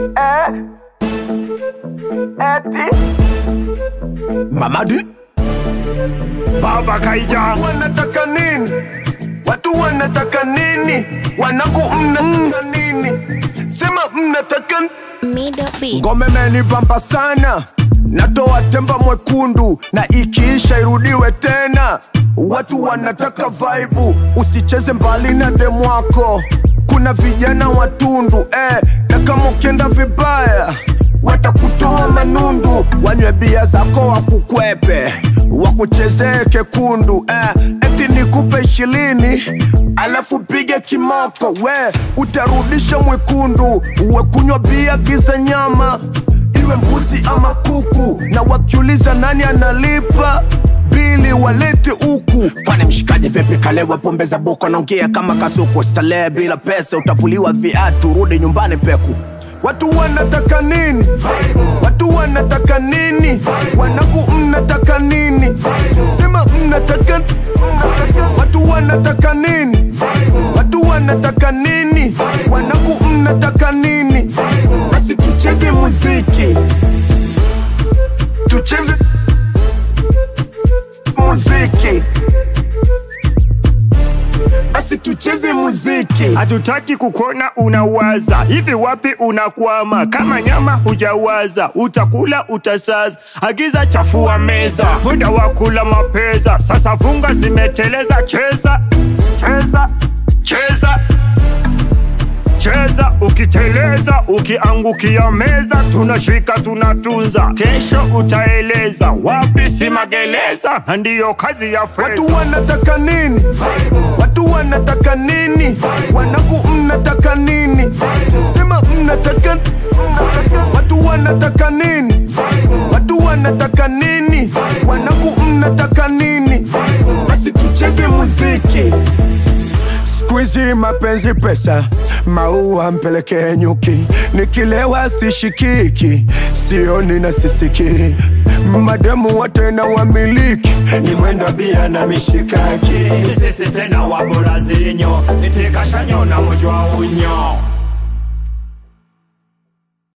Eh? Eti? Mamadi Baba Kaija Wanataka nini? Watu wanataka nini? Wanangu mnataka nini? Sema mnataka Middle beat. ngome menibamba sana natoa temba mwekundu na ikiisha irudiwe tena watu wanataka vaibu usicheze mbali na demwako kuna vijana watundu eh, na kama ukienda vibaya watakutoa manundu wanywe bia zako wakukwepe wakuchezee kekundu eh, eti nikupe ishirini alafu pige kimoko we utarudisha mwekundu uwe kunywa bia giza nyama iwe mbuzi ama kuku na wakiuliza nani analipa bili walete huku kwani mshikaji vipi kalewa pombe za boko naongea kama kasuku starehe bila pesa utavuliwa viatu rudi nyumbani peku watu wanataka nini watu wanataka nini wanangu mnataka nini sema mnataka watu wanataka nini watu wanataka nini wanangu mnataka nini basi tucheze muziki tucheze muziki basi tucheze muziki hatutaki kukuona unawaza hivi wapi unakwama kama nyama hujawaza utakula utasaza agiza chafua meza muda wa kula mapeza sasa funga zimeteleza cheza cheza cheza cheza ukiteleza ukiangukia meza tunashika tunatunza kesho utaeleza wapi si magereza na ndiyo kazi ya watu fedha wanataka nini watu wanataka nini wanangu mnataka nini sema mnataka watu wanataka nini watu wanataka nini wanangu mnataka nini basi tucheze muziki Squeezy mapenzi pesa, maua mpelekee nyuki, nikilewa sishikiki, sioni na sisiki, mademu wote na wamiliki, ni mwenda bia na mishikaki. sisi tena wabora zinyo nitikashanyo na mujwa unyo